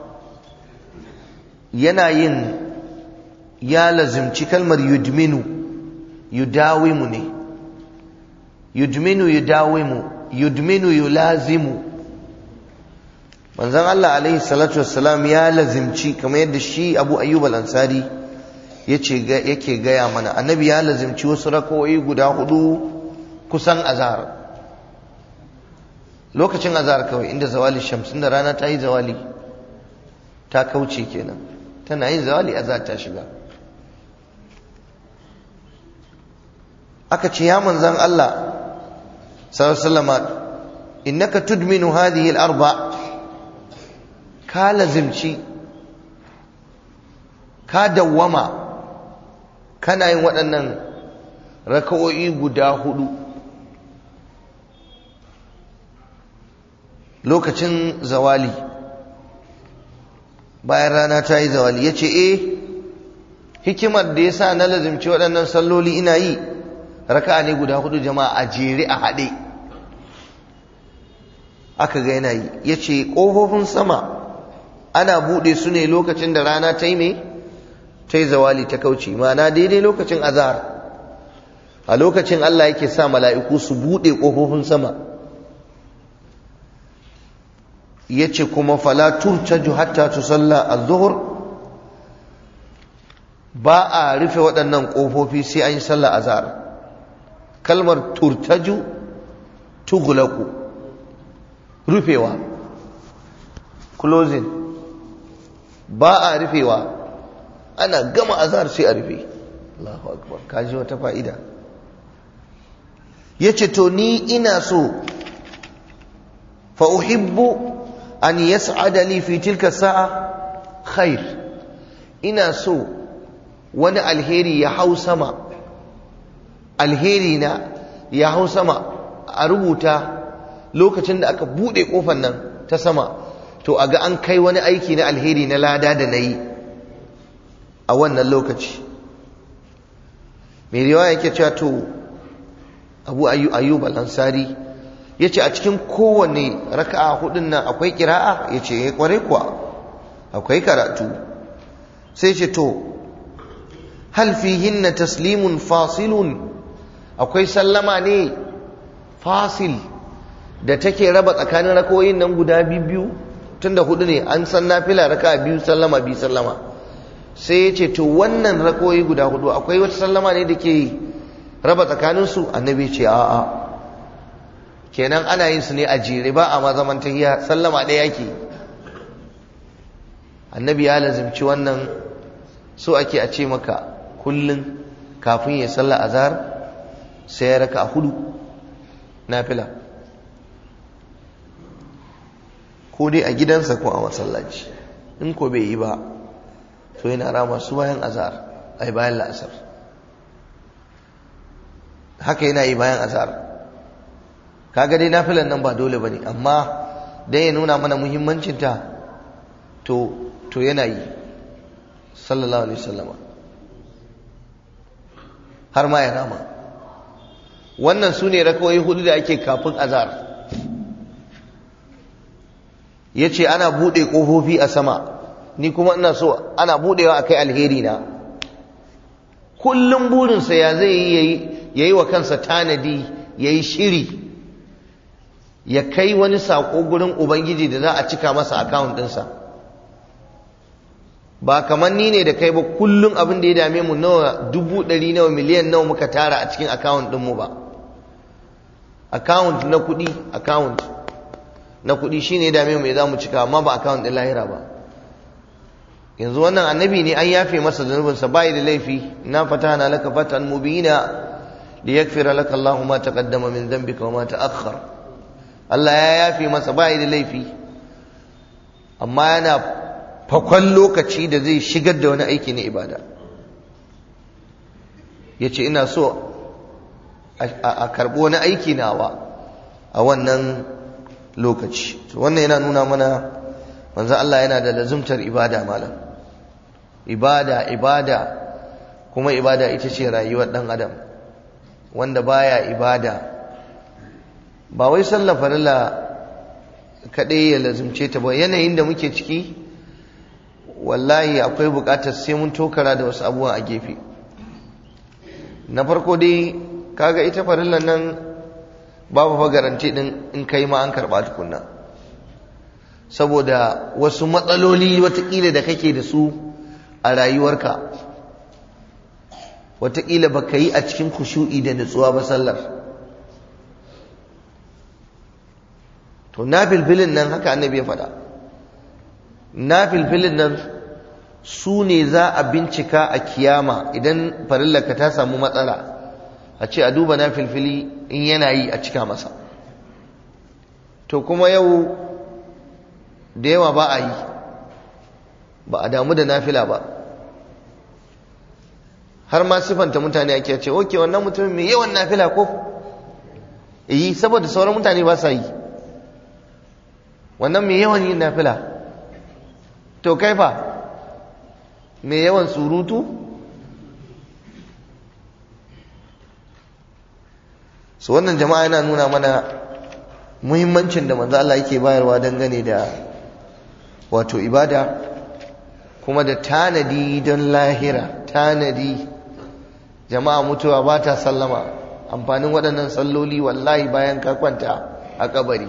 yana yin ya lazimci kalmar yudminu yudawimu ne yudminu yudawimu yudminu yulazimu manzon Allah alaihi salatu wassalam ya lazimci kamar yadda shi Abu Ayyub al-Ansari yace yake gaya mana annabi ya lazimci wasu rakoyi guda hudu kusan azhar lokacin azhar kawai inda zawali shams inda rana ta yi zawali ta kauce kenan tana yin zawali azhar ta shiga aka ce ya manzon Allah sallallahu alaihi wasallam innaka tudminu hadhihi al-arba' ka lazimci ka dawwama kana yin waɗannan raka'o'i guda hudu lokacin zawali bayan rana ta yi zawali ya ce eh hikimar da ya sa na lazimci waɗannan salloli ina yi raka'a ne guda hudu jama'a a jere a haɗe aka ga yana yi ya ce ƙofofin sama ana buɗe su ne lokacin da rana ta yi mai ta yi zawali ta kauce ma'ana daidai lokacin azhar a lokacin Allah yake sa mala'iku su buɗe ƙofofin sama ya ce kuma fala turtaju hatta tusalla az-zuhr ba a rufe waɗannan ƙofofi sai an yi sallah azhar kalmar turtaju tughlaqu rufewa closing ba a rufewa ana gama azhar sai a rufe Allahu akbar kaji wata fa'ida yace to ni ina so fa uhibbu an yas'ada li fi tilka sa'a khair ina so wani alheri ya hau sama alheri na ya hau sama a rubuta lokacin da aka bude kofar nan ta sama to a ga an kai wani aiki na alheri na lada da na yi a wannan lokaci mai riwaya yake cewa to abu ayyub al-ansari ya ce a cikin kowane raka'a hudun nan akwai kira'a ya ce ya kware kuwa akwai karatu sai ce to hal fihinna taslimun fasilun akwai sallama ne fasil da take raba tsakanin rakoyin nan guda biyu tunda hudu ne an san nafila raka biyu sallama biyu sallama sai ya ce to wannan rakoyi guda hudu akwai wata sallama ne da ke raba tsakaninsu annabi ce a'a kenan ana yin su ne a jere ba a mazaman tahiya sallama ɗaya yake annabi ya lazimci wannan so ake a ce maka kullum kafin ya salla azhar sai ya raka a hudu nafila ko dai a gidansa ko a masallaci in ko bai yi ba to yana rama su bayan azhar ai bayan la'asar haka yana yi bayan azhar kaga dai nafilan nan ba dole bane amma dan ya nuna mana muhimmancin ta to to yana yi sallallahu alaihi wasallama har ma ya rama wannan su ne rakawai hudu da ake kafin azhar ya ce ana buɗe ƙofofi a sama ni kuma ina so ana buɗewa a kai alheri na kullum burinsa ya zai yi ya yi wa kansa tanadi ya yi shiri ya kai wani saƙo gurin ubangiji da za a cika masa akawun ɗinsa ba kamar ni ne da kai ba kullum abin da ya dame mu nawa dubu ɗari nawa miliyan nawa muka tara a cikin akawun ɗinmu ba akawun na kuɗi akawun na kuɗi shi ne dame mai za mu cika amma ba akawun ɗin lahira ba yanzu wannan annabi ne an yafe masa zunubinsa bayi da laifi na fata na laka fatan mubina da ya kfira laka Allah ma taqaddama min dhanbika wa ma ta'akhkhar Allah ya yafe masa bayi da laifi amma yana fakon lokaci da zai shigar da wani aiki na ibada ya ce ina so a karɓi wani aiki nawa a wannan lokaci wannan yana nuna mana manzo Allah yana da lazumtar ibada malam ibada ibada kuma ibada ita ce rayuwar dan adam wanda baya ibada ba wai sallar farilla kaɗai ya lazimce ta ba yanayin da muke ciki wallahi akwai buƙatar sai mun tokara da wasu abubuwa a gefe na farko dai kaga ita farillan nan babu fa garanti din in kai ma an karɓa tukunna saboda wasu matsaloli watakila da kake da su a rayuwarka watakila ba ka yi a cikin kushu'i da nutsuwa ba sallar to na filfilin nan haka annabi ya faɗa na filfilin nan su ne za a bincika a kiyama idan farillaka ta samu matsala a ce a duba na filfili in yana yi a cika masa to kuma yau da yawa ba a yi ba a damu da nafila ba har ma sifanta mutane ake ce oke wannan mutumin mai yawan nafila ko yi saboda sauran mutane ba sa yi wannan mai yawan yin nafila to kai fa mai yawan surutu su wannan jama'a yana nuna mana muhimmancin da manzo Allah yake bayarwa dangane da wato ibada kuma da tanadi don lahira tanadi jama'a mutuwa ba ta sallama amfanin waɗannan salloli wallahi bayan ka kwanta a kabari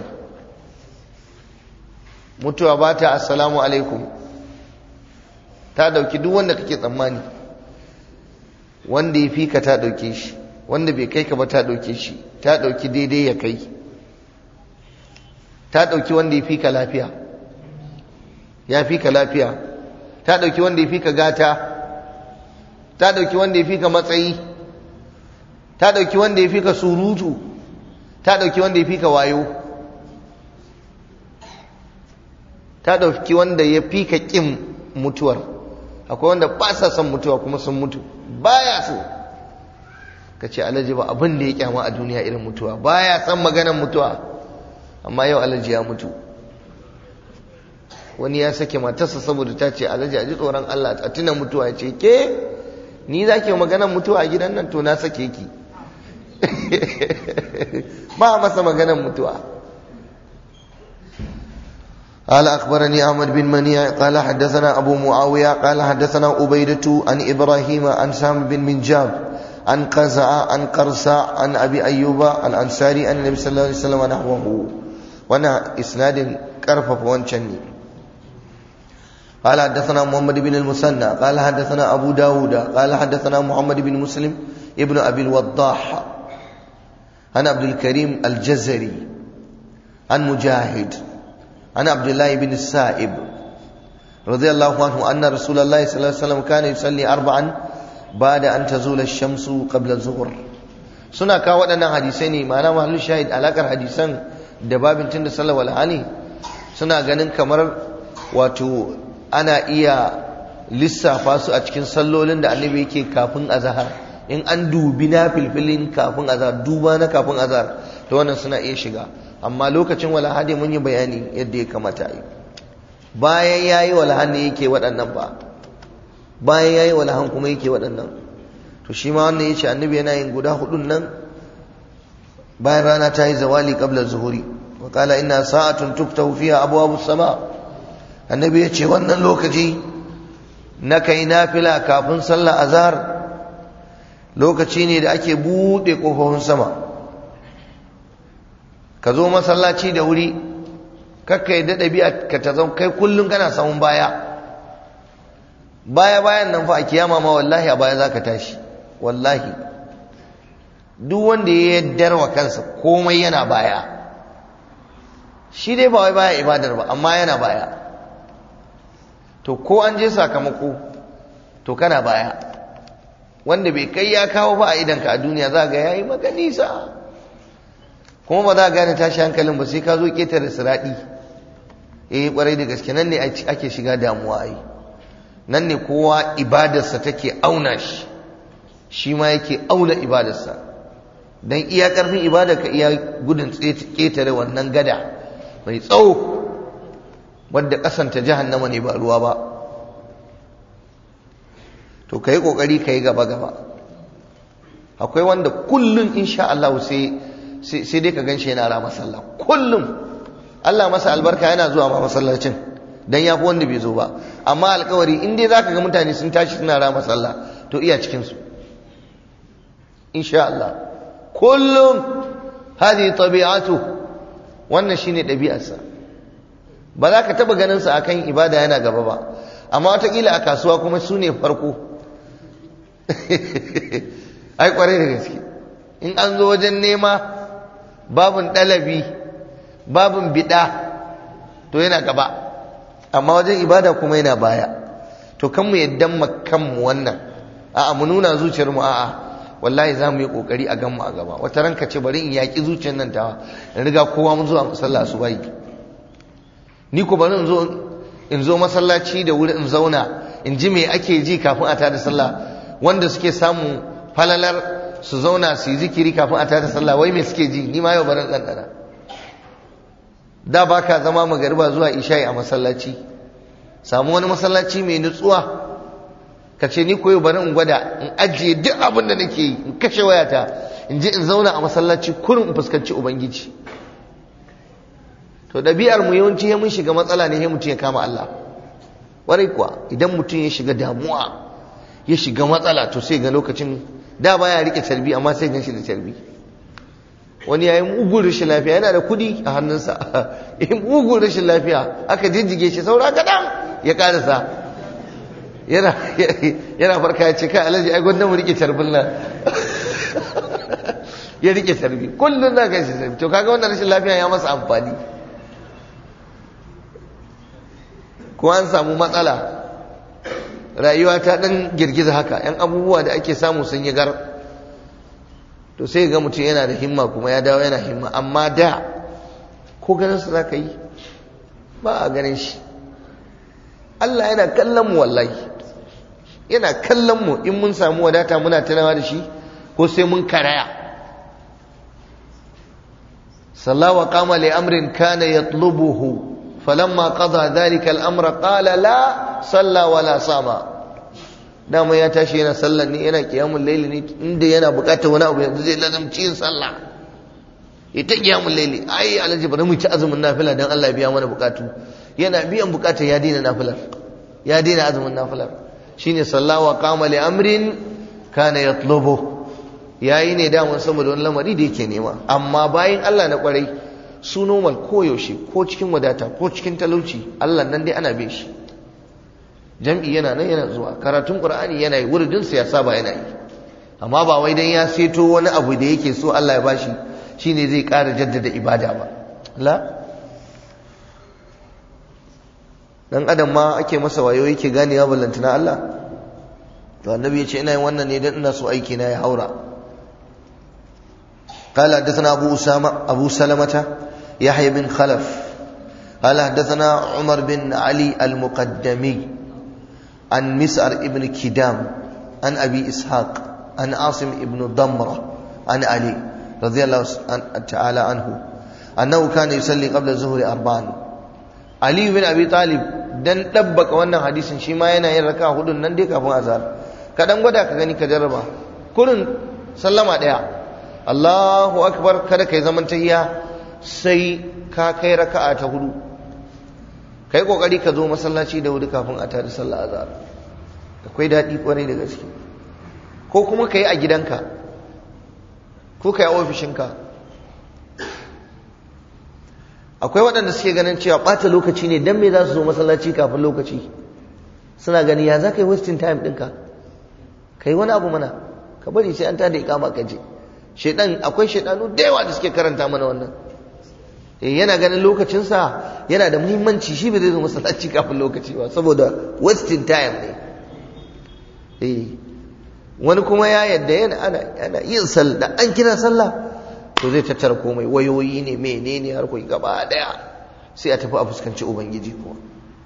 mutuwa ba ta assalamu alaikum ta ɗauki duk wanda kake tsammani wanda ya fi ka ta ɗauke shi wanda bai kai ka ba ta ɗauke shi ta ɗauki daidai ya kai ta ɗauki wanda ya fi ka lafiya ya fi ka lafiya ta ɗauki wanda ya fi ka gata ta ɗauki wanda ya fi ka matsayi ta ɗauki wanda ya fi ka surutu ta ɗauki wanda ya fi ka wayo ta ɗauki wanda ya fi ka ƙin mutuwar akwai wanda ba sa son mutuwa kuma sun mutu baya so ka ce alhaji ba abin da ya kyama a duniya irin mutuwa baya son maganar mutuwa amma yau alhaji ya mutu wani ya sake matarsa saboda ta ce alhaji a ji tsoron Allah a tuna mutuwa ya ce ke ni za ke maganar mutuwa a gidan nan to na sake ki ba masa maganar mutuwa قال أخبرني أحمد بن منيع قال حدثنا أبو معاوية قال حدثنا أبيدة عن إبراهيم عن سام بن منجاب عن قزع عن قرصع عن أبي أيوب الأنصاري عن النبي صلى الله عليه وسلم نحوه وانا إسناد كرفف وانشني قال حدثنا محمد بن المثنى قال حدثنا أبو داود قال حدثنا محمد بن مسلم ابن أبي الوضاح عن عبد الكريم الجزري عن مجاهد عن عبد الله بن السائب رضي الله عنه أن رسول الله صلى الله عليه وسلم كان يصلي أربعا بعد أن تزول الشمس قبل الظهر suna kawo waɗannan hadisai ne ma'ana mahallin shahid alakar hadisan da babin tun da sallah wal hali suna ganin kamar wato ana iya lissafa su a cikin sallolin da annabi yake kafin azhar in an dubi na filfilin kafin azhar duba na kafin azhar to wannan suna iya shiga amma lokacin walahadi mun yi bayani yadda ya kamata yi bayan ya yi walahan ne yake waɗannan ba bayan ya yi walahan kuma yake waɗannan to shi ma wannan ya ce annabi yana yin guda hudun nan bayan rana ta yi zawali qabla zuhuri wa qala inna sa'atun tuftahu fiha abwabu sama annabi ya ce wannan lokaci na kai nafila kafin sallar azhar lokaci ne da ake buɗe ƙofofin sama ka zo masallaci da wuri kakka yi daɗa biya ka ta zau kai kullum kana samun baya baya bayan nan fa a kiyama ma wallahi a baya za ka tashi wallahi duk wanda ya yaddar wa kansa komai yana baya shi dai ba wai baya ibadar ba amma yana baya to ko an je sakamako to kana baya wanda bai kai ya kawo ba a idanka a duniya za ga yayi maka nisa kuma ba za a gane tashi hankalin ba sai ka zo ketare siraɗi eh kwarai da gaske nan ne ake shiga damuwa ai nan ne kowa ibadarsa take auna shi shi ma yake auna ibadarsa dan iya karfin ibadar ka iya gudun ketare wannan gada mai tsawo wadda kasanta jahannama ne ba ruwa ba to ka yi ƙoƙari ka yi gaba-gaba akwai wanda kullum insha Allah sai sai dai ka gan shi yana rama sallah kullum Allah masa albarka yana zuwa ma masallacin dan ya fi wanda bai zo ba amma alkawari in dai zaka ga mutane sun tashi suna rama sallah to iya cikin su insha Allah kullum hadi tabi'atu wannan shine ɗabi'arsa ba za ka taɓa ganin sa akan ibada yana gaba ba amma watakila a kasuwa kuma su ne farko ai kwarai da gaske in an zo wajen nema babin ɗalabi babin biɗa to yana gaba amma wajen ibada kuma yana baya to kan mu yadda kanmu wannan a'a mu nuna zuciyar mu a'a wallahi za mu yi kokari a ganmu a gaba wata ranka ce bari in yaƙi zuciyar nan tawa in riga kowa mun zuwa musalla su bai ni ko bari in zo in zo masallaci da wuri in zauna in ji me ake ji kafin a tada sallah wanda suke samu falalar su zauna su yi zikiri kafin a tada sallah wai me suke ji ni ma yau bari ɗanɗana da ba ka zama magariba zuwa isha'i a masallaci samu wani masallaci mai nutsuwa ka ce ni koyo bari in gwada in ajiye duk abin da nake yi in kashe wayata in je in zauna a masallaci kurin in fuskanci ubangiji to ɗabi'ar mu yawanci ya mun shiga matsala ne ya mutum ya kama Allah warai kuwa idan mutum ya shiga damuwa ya shiga matsala to sai ga lokacin da baya rike tarbi amma sai gan shi da tarbi wani yayi mugun rashin lafiya yana da kudi a hannunsa in mugun rashin lafiya aka jijjige shi saura kaɗan ya karasa yana yana farka ya ce kai alhaji ai gwanda mu rike tarbin nan ya rike tarbi kullum na kai shi to kaga wannan rashin lafiya ya masa amfani ko an samu matsala rayuwa ta dan girgiza haka yan abubuwa da ake samu sun yi gar to sai ga mutum yana da himma kuma ya dawo yana himma amma da ko ganin su zaka yi ba a ganin shi Allah yana kallon mu wallahi yana kallon mu in mun samu wadata muna tunawa da shi ko sai mun karaya sallawa qama li amrin kana yatlubuhu فلما قضى ذلك الامر قال لا صلى ولا صام dama ya tashi yana sallar ne yana kiyamun laili ne inda yana bukatar wani abu yanzu zai lazamci yin sallah ita kiyamun laili ai alhaji bari mu ci azumin nafila dan Allah biya mana bukatu yana biyan bukatar ya daina nafilar ya daina azumin nafilar shine sallawa qama li amrin kana yatlubu yayi ne daman saboda wani lamari da yake nema amma bayan Allah na kwarai su normal koyaushe ko cikin wadata ko cikin talauci Allah nan dai ana bin shi jam'i yana nan yana zuwa karatun qur'ani yana yi wuridin sa ya saba yana yi amma ba wai dan ya seto wani abu da yake so Allah ya bashi shine zai ƙara jaddada ibada ba la dan adam ma ake masa wayo yake ganewa ballantana Allah to annabi ya ce ina yin wannan ne dan ina so aiki na ya haura قال حدثنا أبو أسامة أبو سلمة يحيى بن خلف قال حدثنا عمر بن علي المقدمي عن مسعر ابن كدام عن أبي إسحاق عن عاصم ابن ضمرة عن علي رضي الله تعالى عنه أنه كان يصلي قبل الظهر أربعا علي بن أبي طالب dan dabbaka wannan hadisin shi ma yana yin raka hudun nan dai kafin azhar ka dan gwada ka gani ka jarraba kurin sallama daya Allahu akbar kada kai zaman tahiya sai ka kai raka'a ta hudu kai kokari ka zo masallaci da wuri kafin a tada sallah azhar akwai dadi kwarai da gaske ko kuma kai a gidanka ko kai a ofishinka akwai waɗanda suke ganin cewa ɓata lokaci ne dan me za su zo masallaci kafin lokaci suna gani ya za ka yi wasting time ɗinka ka yi wani abu mana ka bari sai an tada ikama ka je shaidan akwai shaidanu da yawa da suke karanta mana wannan yana ganin lokacinsa yana da muhimmanci shi bai zai zo masallaci kafin lokaci ba saboda wasting time ne wani kuma ya yadda yana ana ana yin sallah da an kira sallah to zai tattara komai wayoyi ne menene har kai gaba daya sai a tafi a fuskanci ubangiji kuma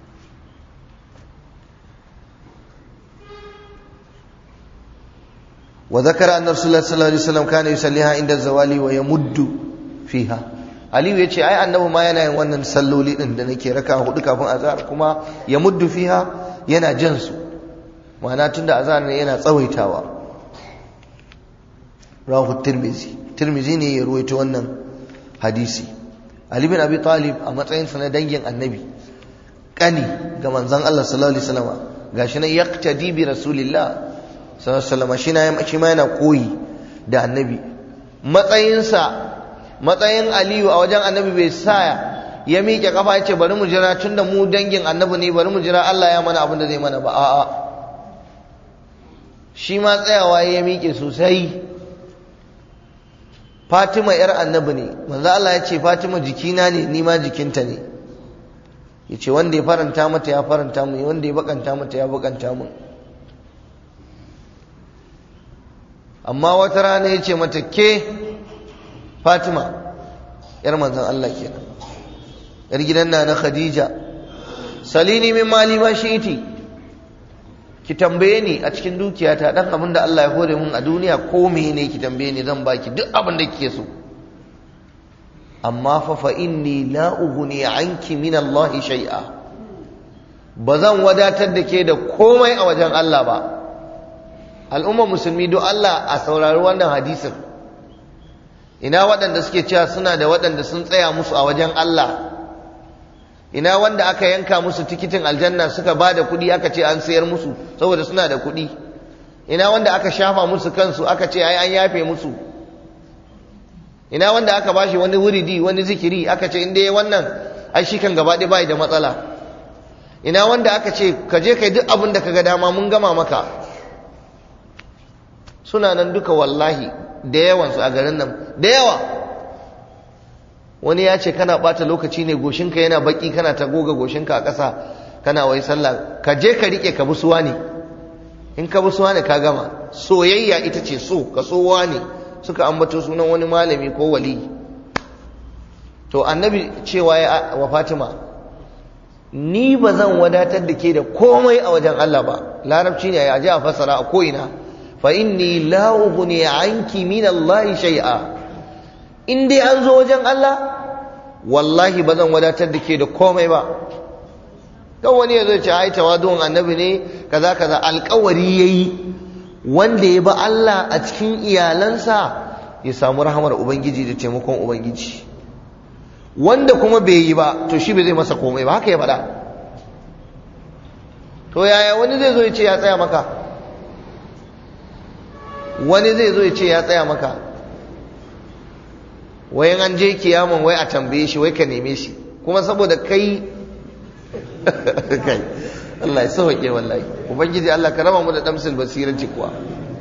وذكر أن رسول الله صلى الله عليه وسلم كان يصليها عند الزوال ويمد فيها Aliyu ya ce ai annabi ma yana yin wannan salloli din da nake raka hudu kafin azhar kuma ya muddu fiha yana jan su ma'ana tunda azhar ne yana tsawaitawa rahu tirmizi tirmizi ne ya ruwaito wannan hadisi ali bin abi talib a matsayin sa na dangin annabi kani ga manzon Allah sallallahu alaihi wasallam gashi nan yaqtadi bi rasulillah sallallahu alaihi wasallam shi na shi ma yana koyi da annabi matsayinsa matsayin aliyu a wajen annabi bai sa ya miƙe kafa ya ce bari mu jira tun da mu dangin annabi ne bari mu jira Allah ya mana abin da zai mana ba a'a shi ma tsayawa ya miƙe sosai Fatima yar annabi ne manzo Allah ya ce Fatima jikina ne ni ma jikinta ne ya ce wanda ya faranta mata ya faranta mu wanda ya bakanta mata ya bakanta mu amma wata rana ya ce mata ke Fatima yar manzon Allah kenan yar gidan na na Khadija salini min mali ma shi'iti ki tambaye ni a cikin dukiyata dan abin da Allah ya hore mun a duniya ko ne ki tambaye ni zan baki duk abin da kike so amma fa fa inni la ughni anki min Allah shay'a ba zan wadatar da ke da komai a wajen Allah ba al'umma musulmi don Allah a saurari wannan hadisin ina waɗanda suke cewa suna da waɗanda sun tsaya musu a wajen Allah ina wanda aka yanka musu tikitin aljanna suka ba da kuɗi aka ce an sayar musu saboda suna da kuɗi ina wanda aka shafa musu kansu aka ce ai an yafe musu ina wanda aka bashi wani wuridi wani zikiri aka ce inda ya wannan ai shi kan gaba bai da matsala ina wanda aka ce ka je kai duk abin da ka ga dama mun gama maka suna nan duka wallahi da yawansu a garin nan da yawa wani ya ce kana bata lokaci ne goshinka yana baki kana ta goga goshinka a ƙasa kana wai sallah ka je ka rike ka busuwa ne in ka busuwa ne ka gama soyayya ita ce so ka sowa ne suka ambato sunan wani malami ko wali to annabi cewa ya wa fatima ni ba zan wadatar da ke da komai a wajen Allah ba larabci ne ya ji a fasara a ko'ina fa inni la ughni anki min Allah shay'a in dai an zo wajen Allah wallahi ba zan wadatar da ke da komai ba kan wani ya zo ce ai tawadu'un annabi ne kaza kaza alƙawari yayi wanda ya ba Allah a cikin iyalansa ya samu rahamar ubangiji da taimakon ubangiji wanda kuma bai yi ba to shi bai zai masa komai ba haka ya faɗa to yaya wani zai zo ya ce ya tsaya maka wani zai zo ya ce ya tsaya maka wayan an je kiyaman wai a tambaye shi wai ka neme shi kuma saboda kai kai Allah ya sauke wallahi ubangiji Allah ka raba mu da damsul basiranci kuwa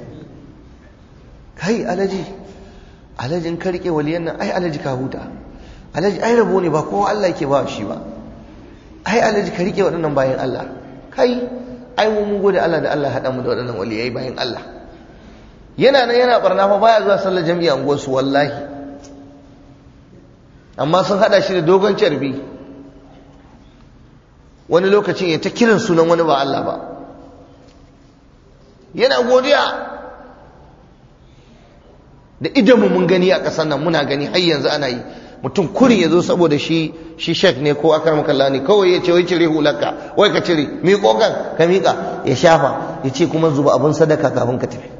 kai alaji alajin ka rike waliyan nan ai alaji ka huta alaji ai rabo ne ba kowa Allah yake ba shi ba ai alaji ka rike waɗannan bayan Allah kai ai mu mun gode Allah da Allah haɗa mu da waɗannan waliyai bayan Allah yana nan yana barna fa baya zuwa sallar jami'a unguwar su wallahi amma sun haɗa shi da dogon carbi wani lokacin ya ta kiran sunan wani ba Allah ba yana godiya da idanmu mun gani a ƙasar nan muna gani har yanzu ana yi mutum kurin ya zo saboda shi shi shek ne ko akar makalla ne kawai ya ce wai cire hularka wai ka cire miƙo kan ka miƙa ya shafa ya ce kuma zuba abin sadaka kafin ka tafi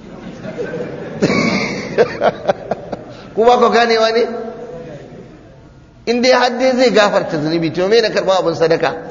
ku ba ku ganewa ne in dai har dai zai gafarta zunubi to me na karɓa abin sadaka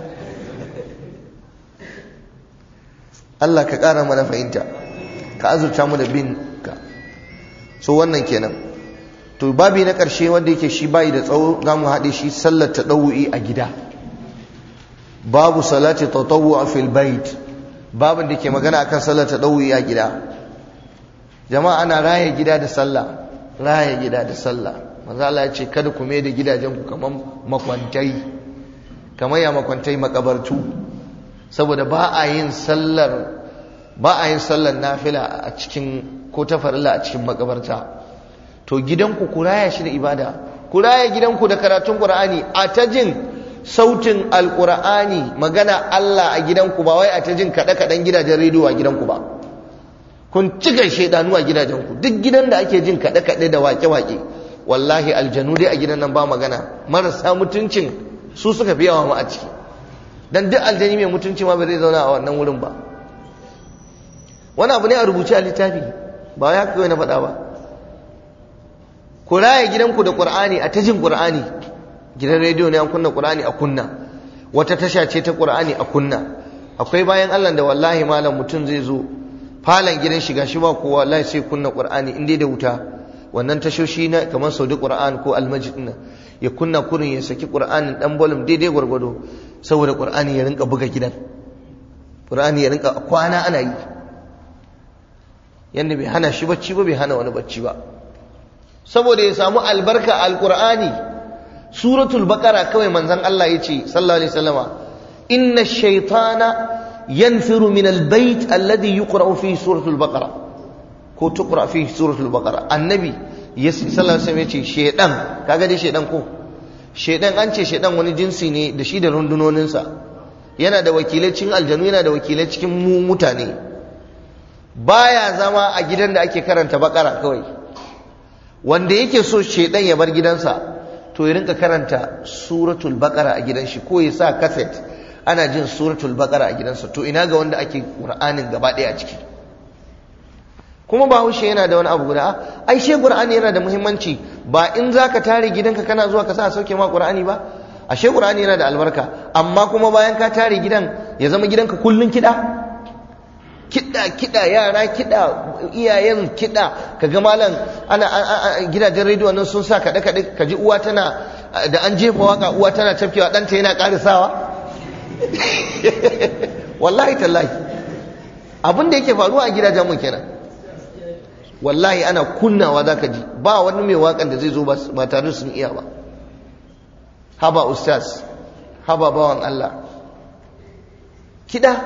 Allah ka ƙara mana fahimta ka azurta mu da bin ka so wannan kenan to babi na ƙarshe wanda yake shi bayi da tsawo za mu haɗe shi sallar taɗawu'i a gida babu salati tatawwu a fil bait babin da ke magana akan sallar taɗawu'i a gida jama'a ana raya gida da sallah raya gida da sallah manzo Allah ya ce kada ku mai da gidajen ku kamar makwantai kamar ya makwantai makabartu saboda ba a yin sallar ba a yin sallar nafila a cikin ko ta farilla a cikin makabarta to gidanku ku raya shi da ibada ku raya gidanku da karatun qur'ani a ta jin sautin alqur'ani magana Allah a gidanku ba wai a ta jin kada kadan gidajen rediyo a gidanku ba kun cika shedanu a gidajenku duk gidan da ake jin kada kade da wake wake wallahi aljanu dai a gidan nan ba magana marasa mutuncin su suka fi yawa ma a ciki dan duk aljani mai mutunci ma ba zai zauna a wannan wurin ba wani abu ne a rubuce a littafi ba ya kawai na faɗa ba ku raya gidanku da qur'ani a tajin qur'ani gidan rediyo ne an kunna qur'ani a kunna wata tasha ce ta qur'ani a kunna akwai bayan Allah da wallahi malam mutum zai zo falon gidan shiga shi ba kowa wallahi sai kunna qur'ani in dai da wuta wannan tashoshi na kamar saudi qur'an ko almajid din ya kunna kurin ya saki qur'anin dan bolum daidai gwargwado saboda qur'ani ya rinka buga gidan qur'ani ya rinka kwana ana yi yanda bai hana shi bacci ba bai hana wani bacci ba saboda ya samu albarka alqur'ani suratul baqara kawai manzon Allah yace sallallahu alaihi wasallama inna shaytana yanfiru min albayt alladhi yuqra fihi suratul baqara ko tuqra fihi suratul baqara annabi yasi sallallahu alaihi wasallam yace shedan kaga dai shedan ko shedan an ce shedan wani jinsi ne da shi da rundunoninsa yana da wakilai cikin aljanu yana da wakilai cikin mu mutane baya zama a gidan da ake karanta bakara kawai wanda yake so shedan ya bar gidansa to ya rinka karanta suratul baqara a gidan shi ko ya sa cassette ana jin suratul baqara a gidansa to ina ga wanda ake qur'anin gaba ɗaya a ciki kuma ba haushe yana da wani abu guda ai she qur'ani yana da muhimmanci ba in zaka tare gidanka kana zuwa ka sa sauke ma qur'ani ba ashe qur'ani yana da albarka amma kuma bayan ka tare gidan ya zama gidanka kullun kiɗa kiɗa kiɗa yara kiɗa iyayen kiɗa kaga malam ana gidajen rediyo nan sun sa kaɗe kaɗe ka ji uwa tana da an jefa waka uwa tana tafkewa ɗanta yana ƙarisawa wallahi tallahi abin da yake faruwa a gidajen mu kenan wallahi ana kunnawa za ka ji ba wani mai waƙan da zai zo ba tare sun iya ba haba ustaz haba bawan Allah kiɗa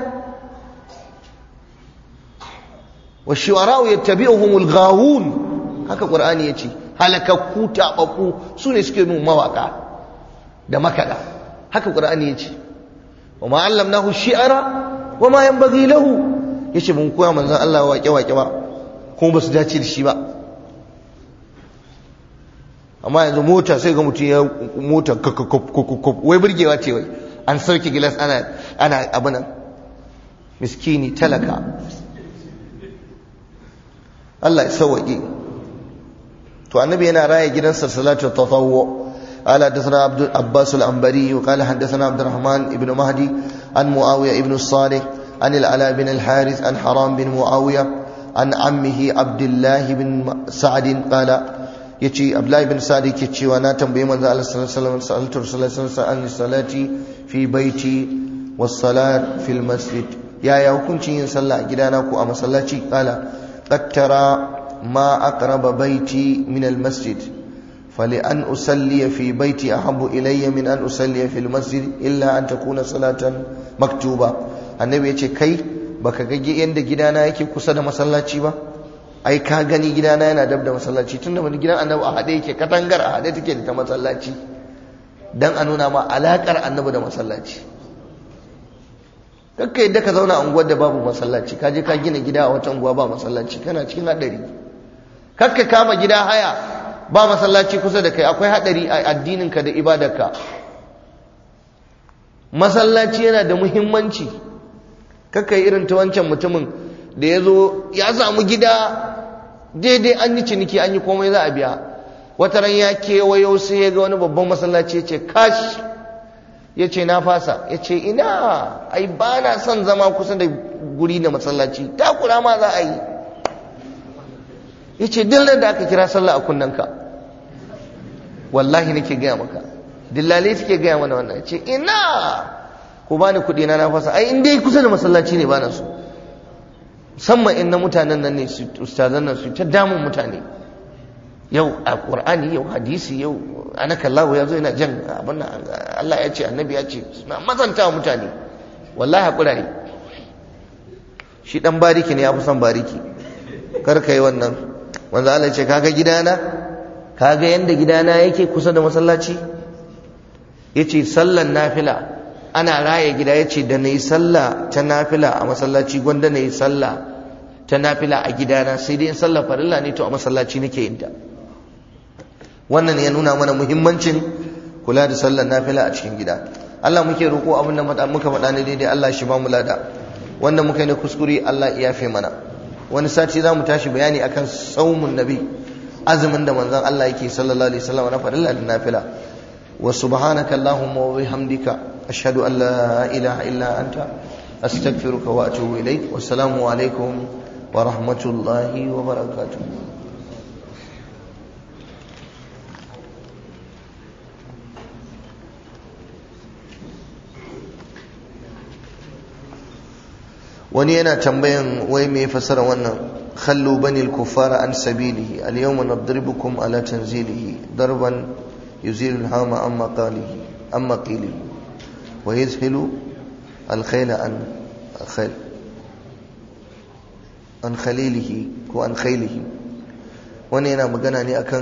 wa shiwara'u yattabi'uhumul ghawun haka qur'ani yace halakakku tababbu su ne suke nun mawaka da makada haka qur'ani yace wa ma allamnahu shi'ara wa ma yanbaghi lahu yace mun koya manzon Allah waƙe waƙe ba kuma ba su dace da shi ba amma yanzu mota sai ga mutum ya mota wai burgewa ce wai an sauke gilas ana ana abinan miskini talaka Allah ya sauwaƙe to annabi yana raya gidansa salatu tatawwu قال حدثنا عبد عباس العنبري وقال حدثنا عبد الرحمن بن مهدي عن معاوية بن الصالح عن العلاء بن الحارث عن حرام بن معاوية عن عمه عبد الله بن سعد قال يتي عبد الله بن سعد يتي وانا تنبي من الله صلى الله عليه وسلم سألت رسول الله صلى الله عليه وسلم عن الصلاة في بيتي والصلاة في المسجد يا يا hukuncin yin sallah a gidana ko a masallaci qala qad tara ma aqraba baiti min almasjid فلأن أصلي في بيتي أحب إلي من أن أصلي في المسجد إلا أن تكون صلاة مكتوبة النبي يقول كي baka ga yanda gidana yake kusa da masallaci ba ai ka gani gidana yana dab da masallaci tunda wani gidan annabi a haɗe yake katangar a haɗe take da ta masallaci dan a nuna ma alakar annabi da masallaci kakka yadda ka zauna a unguwar da babu masallaci ka je ka gina gida a wata unguwa ba masallaci kana cikin haɗari kakka kama gida haya ba masallaci kusa da kai akwai haɗari a addininka da ibadarka masallaci yana da muhimmanci kakka yi irin ta wancan mutumin da ya zo ya samu gida daidai an yi ciniki an yi komai za a biya wata ran ya kewayo sai ya ga wani babban masallaci ya ce kash ya ce na fasa ya ce ina ai ba na son zama kusa da guri da masallaci takura ma za a yi ya ce dillar da aka kira sallah a kunnanka wallahi nake gaya maka dillalai suke gaya mana wannan ya ce ina ku bani kuɗi na na fasa ai in dai kusa da masallaci ne bana so musamman in na mutanen nan ne su ustazan nan su ta damun mutane yau a qur'ani yau hadisi yau anaka Allah ya zo yana jan abin Allah ya ce annabi ya ce suna mazanta mutane wallahi hakura ne shi dan bariki ne ya fi son bariki kar ka yi wannan manzo Allah ya ce kaga gidana kaga yanda gidana yake kusa da masallaci yace sallan nafila ana raya gida ya ce da na yi sallah ta nafila a masallaci gwanda na yi sallah ta nafila a gidana sai dai in sallah farilla ne to a masallaci nake yin ta wannan ya nuna mana muhimmancin kula da sallar nafila a cikin gida Allah muke roƙo abin da muka faɗa ne daidai Allah shi ba mu lada wanda muka yi na kuskure Allah ya yafe mana wani sati za mu tashi bayani akan saumun nabi azumin da manzon Allah yake sallallahu alaihi wasallam na farilla da nafila wa subhanaka allahumma wa bihamdika ashhadu an la ilaha illa anta astaghfiruka wa atubu ilaik wassalamu alaikum wa rahmatullahi wa barakatuh wani yana tambayan wai me fasara wannan khallu bani al-kuffara an sabilihi al-yawma nadribukum ala tanzilihi darban yuzilu al-hama amma qalihi amma qilihi wa yuzhilu al-khayla an khayl an khalilihi ko an khaylihi wani yana magana ne akan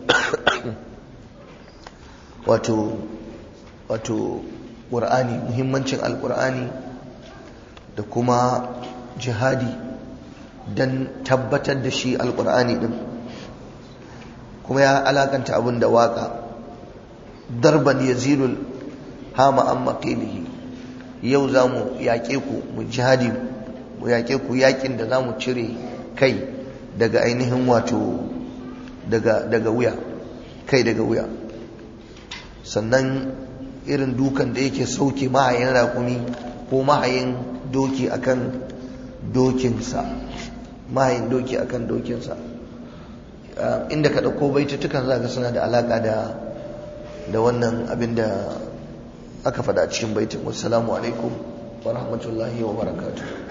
wato wato qur'ani muhimmancin al-qur'ani da kuma jihadi don tabbatar da shi alkur'ani din kuma ya alakanta abin da waka darban yazilul hama an maƙilihi yau za mu yaƙe ku mu jihadi mu yaƙe ku yaƙin da za mu cire kai daga ainihin wato daga wuya kai daga wuya sannan irin dukan da yake sauke mahayin raƙumi ko mahayin doki akan dokinsa mahayin doki akan dokinsa inda ka ɗauko baitutukan za ka suna da alaƙa da da wannan abin da aka faɗa cikin baitin wassalamu alaikum wa rahmatullahi wa barakatuh